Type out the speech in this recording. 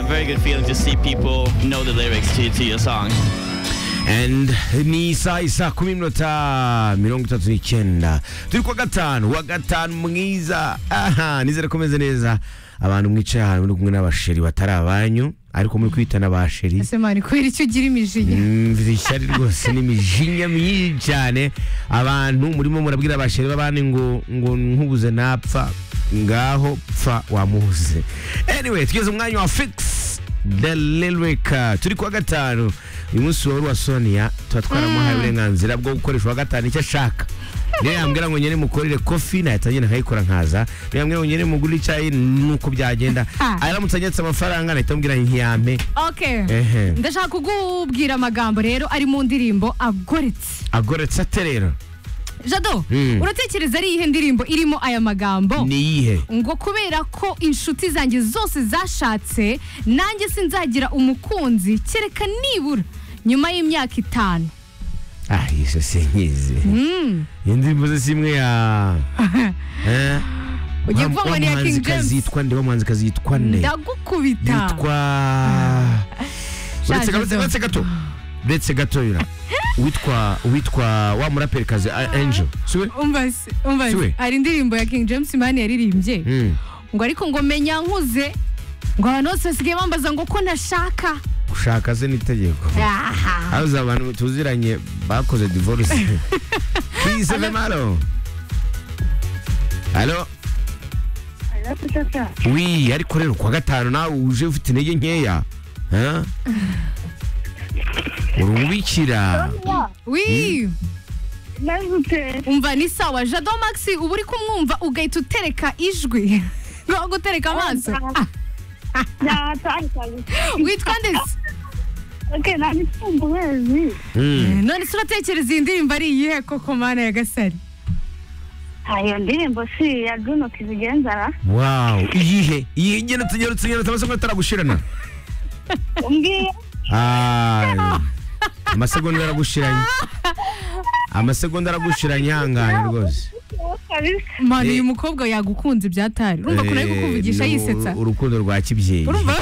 very good feeling to see people know the lyrics to, to your song. And ni saa isaa kumi n'iminota mirongo itatu n'icyenda turi kuwa gatanu wa gatanu mwiza aha nizere ko umeze neza abantu mwicaye ahantu muri kumwe n'abasheri batari abanyu ariko muri kwitana abasheri ese mani kubera icyo ugira imijinya mvira ishyari rwose n'imijinya myinshi cyane abantu murimo murabwira abasheri b'abandi ngo ngo nkubuze napfa ngaho pfa wamubuze anyway tugeze mu mwanya wa fix the lyric turi kuwa gatanu uyu munsi wari uwa sonia tuba twaramuhaye uburenganzira bwo gukoresha uwa gatanu icyo ashaka niyo yambwira ngo ngende mukorere kofi nahita ngenda nkayikora nkaza niyo yambwira ngo ngende mugure icyayi nuko byagenda aramutse anyatse amafaranga nahita mubwira ntiyampe okay Ehe. ndashaka kukubwira amagambo rero ari mu ndirimbo agoretse agoretse ate rero jado Mm. uratekereza ari iyihe ndirimbo irimo aya magambo ni iyihe ngo kubera ko inshuti zanjye zose zashatse nanjye sinzagira umukunzi kereka nibura nyuma y'imyaka itanu ah iyi so sinkizi Mm. iyi ndirimbo ze si imwe ya Eh? ugiye Wa- kuvuga ngo wa ni iya king muhanzikazi james yitwa nde wa muhanzikazi yitwa nde ndagukubita yitwa uretse Shaje gato zo. uretse gato uretse gato yura witwa witwa wa muraperikazi A- angel siwe umva se, umva se. Siwe. hari indirimbo ya king james imana yaririmbye Mm. ngo ariko ngo menya nkuze ngo abantu bose basigaye bambaza ngo ko nashaka gushaka ze n'itegeko Aha. habuze abantu tuziranye bakoze divorce twiyise vemaro alo wi ariko rero kuwa gatanu nawe uje ufite intege nkeya Eh? urumubikira wi nahutse umva ni sawa jado maxi uba uri kumwumva ugahita utereka ijwi ngo gutereka amaso Ah, natanganye witwa ndetse oke nanifunga ukwezi Mm. none se uratekereza iyi ndirimbo ari iyihe koko mana ya gasari iyo ndirimbo si iya juno kizigenzana wow iyihe iyihe igenda tugenda tugenda tamasomo ataragushirana umbwiye Ah, amasegonda aragushiranye amasegonda aragushiranye ihangane rwose kabisa mana Eh. uyu mukobwa yagukunze ibyatari urumva ukuntu ari Eh, kukuvugisha ni yisetsa uru- urukundo rwa kibyeyi urumva